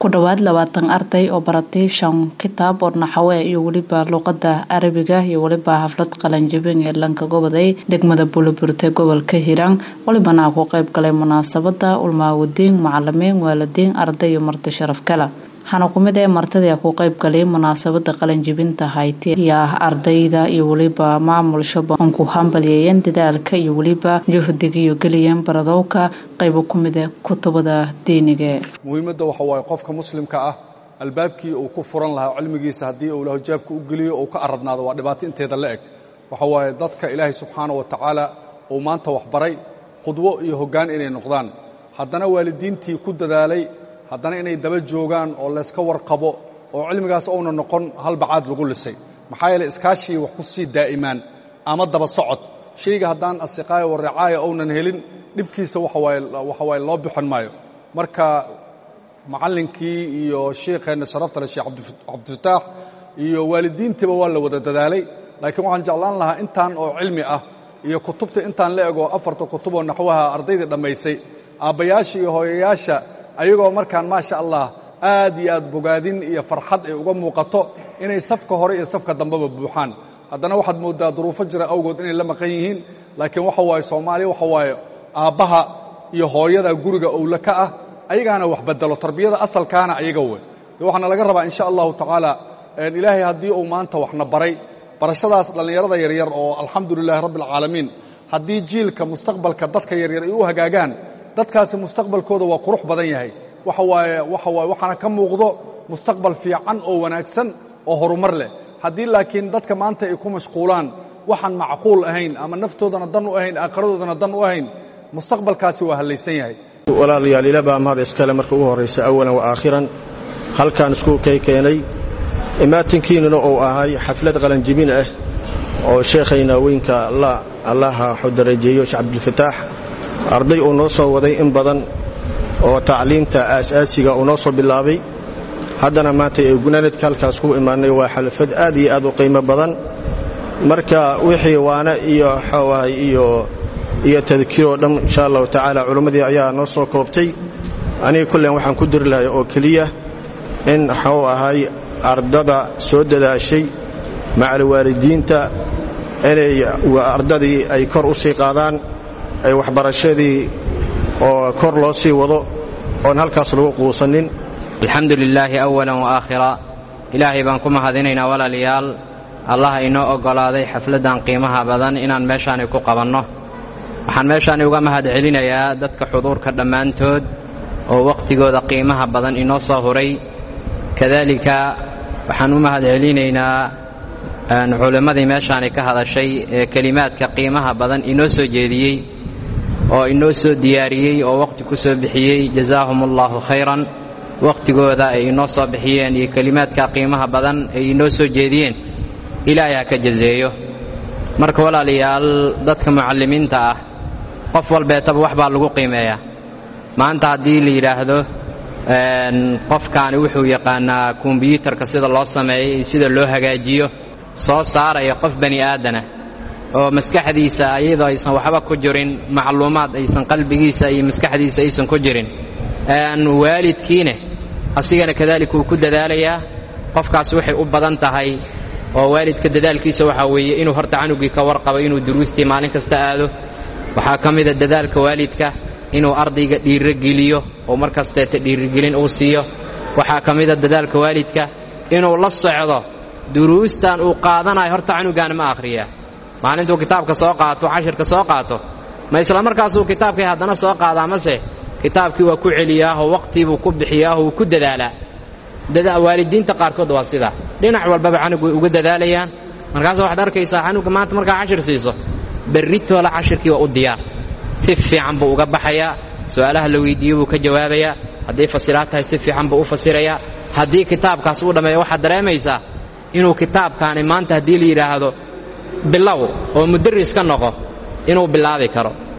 ku dhowaad labaatan arday oo baratay shan kitaab oo naxawe iyo weliba luuqada carabiga iyo weliba xaflad qalanjabin ee lanka goboday degmada buulaburte gobolka hiiraan walibana ku qeyb galay munaasabada ulmaawadiin macalimiin waalidiin arday iyo marti sharaf kale waxaana kumid ee martadii ku qeyb galay munaasabada qalanjibinta hayti iyo ah ardayda iyo weliba maamul shaban ku hambalyeeyeen dadaalka iyo weliba juhdiga iyo geliyeen baradowka qaybo kumid ee kutubada diiniga muhiimadda waxa waaye qofka muslimka ah albaabkii uu ku furan lahaa cilmigiisa haddii uu lahojaabka u geliyo uu ka arabnaado waa dhibaato inteeda la eg waxa waaye dadka ilaahay subxaana wa tacaala uu maanta waxbaray qudwo iyo hoggaan inay noqdaan haddana waalidiintii ku dadaalay haddana inay daba joogaan oo layska warqabo oo cilmigaas uuna noqon halbacaad lagu lisay maxaa yeele iskaashii wax ku sii daa'imaan ama daba socod shayga haddaan asiqaaya waracaaya ounan helin dhibkiisa waxa waaye loo bixin maayo marka macallinkii iyo shiikheenna sharafta le sheekh cabdifataax iyo waalidiintiiba waa la wada dadaalay laakiin waxaan jeclaan lahaa intaan oo cilmi ah iyo kutubta intaan la ego afarta kutuboo naxwaha ardaydii dhammaysay aabbayaasha iyo hooyayaasha ayagoo markaan maasha allah aad iyo aad bogaadin iyo farxad ay uga muuqato inay safka hore iyo safka dambeba buuxaan haddana waxaad mooddaa duruufo jira awgood inay la maqan yihiin laakiin waxa waaye soomaaliya waxa waaye aabbaha iyo hooyada guriga owle ka ah ayagaana wax bedelo tarbiyada asalkaana ayaga wey de waxaana laga rabaa insha allahu tacaala ilaahay haddii uu maanta waxna baray barashadaas dhallinyarada yaryar oo alxamdu lilahi rabbi alcaalamiin haddii jiilka mustaqbalka dadka yaryar ay u hagaagaan dadkaasi mustaqbalkooda waa qurux badan yahay waxa waaye waxa waaye waxaana ka muuqdo mustaqbal fiican oo wanaagsan oo horumar leh haddii laakiin dadka maanta ay ku mashquulaan waxaan macquul ahayn ama naftoodana dan u ahayn aakhiradoodan dan u ahayn mustaqbalkaasi waa hallaysan yahay walaalayaal ila baa mahad iskale marka ugu horraysa awalan wa aakhiran halkaan isku kay keenay imaatinkiinnuna uu ahay xaflad qalanjibin ah oo sheekhayna weynka allaha xudarajeeyo sheekh cabdilfataax arday uu noo soo waday in badan oo tacliimta aasaasiga uu noo soo bilaabay haddana maanta ee gunaanadka halkaas ku imaannay waa xalfad aad iyo aad u qiimo badan marka wixii waana iyo xoowahay iyo iyo tadkiiroo dhan insha allahu tacaala culimmadii ayaa noo soo koobtay aniga kullen waxaan ku diri lahay oo keliya in waxuu ahay ardada soo dadaashay macal waalidiinta inay ardadii ay kor u sii qaadaan ay waxbarashadii oo kor loo sii wado oon halkaas lagu quusanin alxamdu lilaahi awalan wa aakhira ilaahay baan ku mahadinaynaa walaalayaal allah inoo oggolaaday xafladdan qiimaha badan inaan meeshaani ku qabanno waxaan meeshaani uga mahad celinayaa dadka xuduurka dhammaantood oo wakhtigooda qiimaha badan inoo soo huray kadaalika waxaan u mahad celinaynaa culimmadii meeshaani ka hadashay ee kelimaadka qiimaha badan inoo soo jeediyey oo inoo soo diyaariyey oo wakhti ku soo bixiyey jazaahum allaahu khayran wakhtigooda ay inoo soo bixiyeen iyo kelimaadka qiimaha badan ay inoo soo jeediyeen ilaahay ha ka jazeeyo marka walaalayaal dadka mucallimiinta ah qof walbeetaba wax baa lagu qiimeeyaa maanta haddii la yidhaahdo qofkaani wuxuu yaqaanaa kombyuutarka sida loo sameeyo iyo sida loo hagaajiyo soo saaraya qof bani aadana oo maskaxdiisa ayadoo aysan waxba ku jirin macluumaad aysan qalbigiisa iyo maskaxdiisa aysan ku jirin waalidkiine asigana kadaalika uu ku dadaalayaa qofkaas waxay u badan tahay oo waalidka dadaalkiisa waxaa weeye inuu horta canugii ka warqabo inuu duruustii maalin kasta aado waxaa ka mida dadaalka waalidka inuu ardayga dhiirogeliyo oo mar kasteeta dhiirigelin uu siiyo waxaa ka mida dadaalka waalidka inuu la socdo duruustan uu qaadanayo horta canugaana ma akhriyaa maalintuu kitaabka soo qaato cashirka soo qaato ma isla markaasuu kitaabkii haddana soo qaadaa mase kitaabkii waa ku celiyaaho wakhtiibuu ku bixiyaaho wuu ku dadaalaa waalidiinta qaarkood waa sidaa dhinac walbaba canug way uga dadaalayaan markaasa waxaad arkaysaa canuga maanta markaa cashir siiso berritoola cashirkii waa u diyaar si fiican buu uga baxayaa su'aalaha la weydiiyo buu ka jawaabayaa hadday fasiraad tahay si fiican buu u fasirayaa haddii kitaabkaas uu dhammeeyo waxaad dareemaysaa inuu kitaabkaani maanta haddii la yidhaahdo bilow oo mudaris ka noqo inuu bilaabi karo